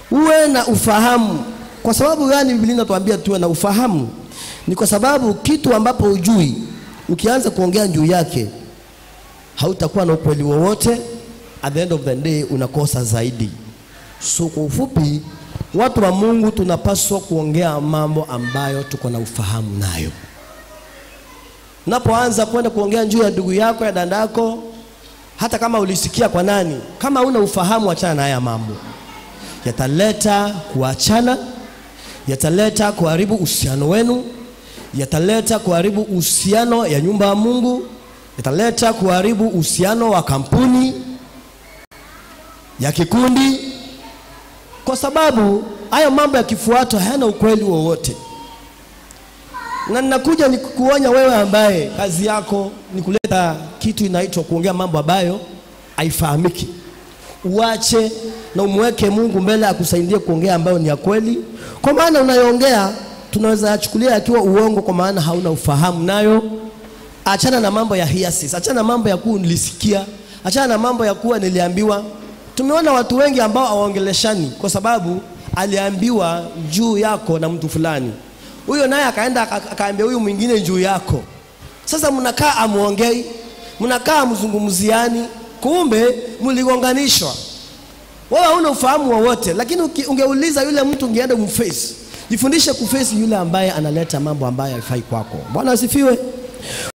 uwe na ufahamu. Kwa sababu gani Biblia inatuambia tuwe na ufahamu? Ni kwa sababu kitu ambapo hujui, ukianza kuongea juu yake hautakuwa na ukweli wowote, at the end of the day unakosa zaidi. So kwa ufupi, watu wa Mungu tunapaswa kuongea mambo ambayo tuko na ufahamu nayo. Unapoanza kwenda kuongea juu ya ndugu yako ya dada yako, hata kama ulisikia kwa nani, kama una ufahamu, achana na haya mambo, yataleta kuachana, yataleta kuharibu uhusiano wenu, yataleta kuharibu uhusiano ya nyumba ya Mungu, yataleta kuharibu uhusiano wa kampuni ya kikundi, kwa sababu haya mambo yakifuatwa hayana ukweli wowote. Na ninakuja ni kuonya wewe ambaye kazi yako ni kuleta kitu inaitwa kuongea mambo ambayo haifahamiki. Uache na umweke Mungu mbele akusaidie kuongea ambayo ni ya kweli, kwa maana unayoongea tunaweza yachukulia yakiwa uongo, kwa maana hauna ufahamu nayo. Achana na mambo ya hiasis, achana na mambo ya kuwa nilisikia, achana na mambo ya kuwa niliambiwa. Tumeona watu wengi ambao hawaongeleshani kwa sababu aliambiwa juu yako na mtu fulani, huyo naye akaenda aka- akaambia huyu mwingine juu yako. Sasa mnakaa amuongei, mnakaa mzungumziani, kumbe mligonganishwa. Wewe hauna ufahamu wowote, lakini uki- ungeuliza yule mtu, ungeenda kumface. Jifundishe kuface yule ambaye analeta mambo ambayo haifai kwako. Bwana asifiwe.